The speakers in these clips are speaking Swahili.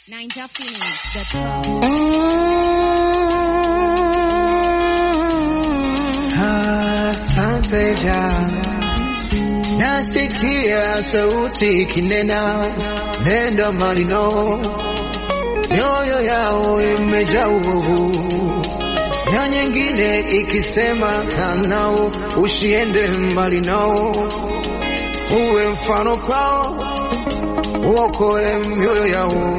NinjaPhoenix.com. Asante ja nasikia sauti kinena nenda malino mioyo yao imejaa uovu na nyingine ikisema kanao usiende mbali nao uwe mfano kwao uokoe mioyo yao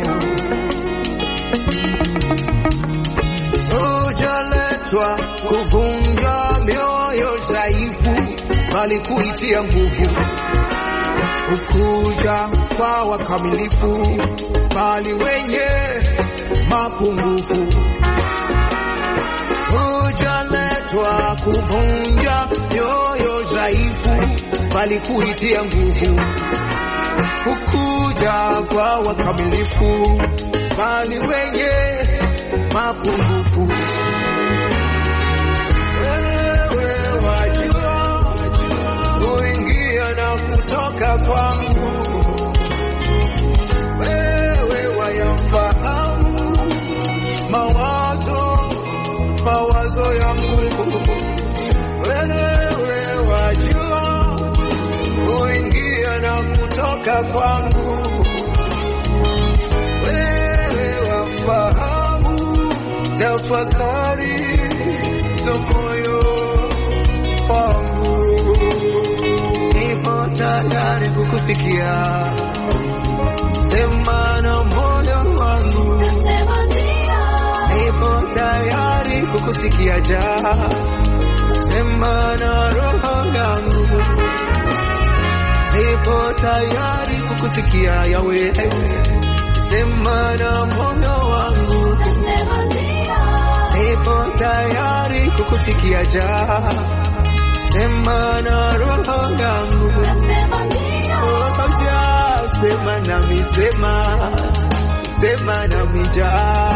ujaletwa kuvunja mioyo dhaifu, bali kuitia nguvu. Ukuja kwa wakamilifu, bali wenye mapungufu. Ujaletwa kuvunja mioyo dhaifu, bali kuitia nguvu. Ukuja kwa wakamilifu, bali wenye mapungufu. Wewe wajua kuingia na kutoka kwangu, wewe wayafahamu mawazo mawazo yangu, wewe wajua kuingia na kutoka kwangu, wewe wafahamu tafakari za moyo wangu, nipo tayari kukusikia, sema na moyo wangu, nipo tayari kukusikia, ja sema na roho yangu, nipo tayari kukusikia, Yawe, sema na moyo wangu nipo tayari kukusikia ja sema na roho yangu Oh, ja sema nami sema sema nami ja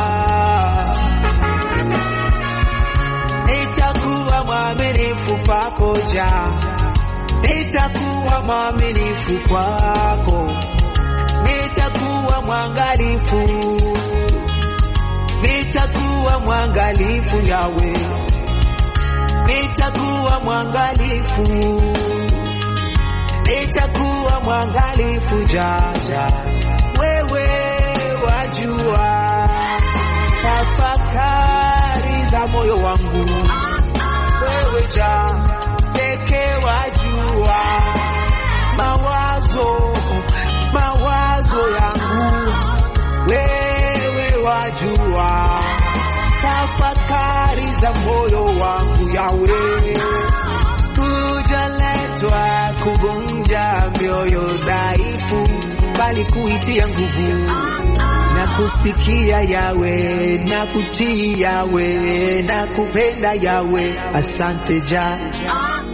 nitakuwa mwaminifu kwako ja nitakuwa mwaminifu kwako nitakuwa mwangalifu nitakuwa mwangalifu yawe, nitakuwa mwangalifu, nitakuwa mwangalifu jaja, wewe wajua tafakari za moyo wangu, wewe ja pekee wajua mawazo mawazo yangu wewe wajua tafakari za moyo wangu yawe hujaletwa kuvunja mioyo dhaifu bali kuitia nguvu na kusikia yawe na kutii yawe na kupenda yawe asante ja